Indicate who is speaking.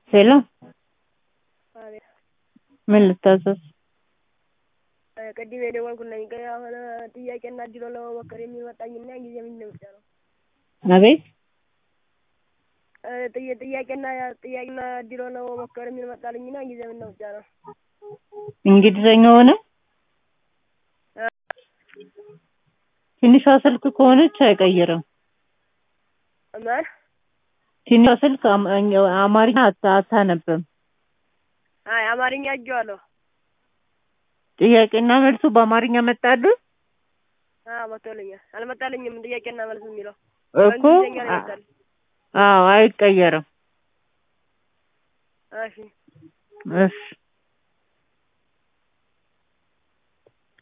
Speaker 1: ሄሎ
Speaker 2: አቤት
Speaker 1: ምን ልታዘዝ?
Speaker 2: ቅድም የደወልኩልኝ ግን አሁን ጥያቄና እድሉን ለመሞከር የሚል መጣኝና ጊዜ ምን ብቻ ነው
Speaker 1: አቤት
Speaker 2: ጥያ- ጥያቄና ጥያቄና እድሉን ለመሞከር የሚል መጣልኝና ጊዜ ምን ብቻ ነው
Speaker 1: እንግሊዘኛ ሆነ ትንሿ ስልክ ከሆነች አይቀይርም።
Speaker 2: ማን
Speaker 1: ትንሿ ስልክ አም- አማርኛ አታ- አታነብም።
Speaker 2: አይ አማርኛ እጄዋለሁ
Speaker 1: ጥያቄና መልሱ በአማርኛ መጣልህ
Speaker 2: አዎ መጥቶልኛል አልመጣልኝም ጥያቄና መልስ የሚለው
Speaker 1: እኮ
Speaker 2: በእንግሊዝኛ ነው ይመጣል
Speaker 1: አዎ አይቀየርም።
Speaker 2: እሺ
Speaker 1: እሺ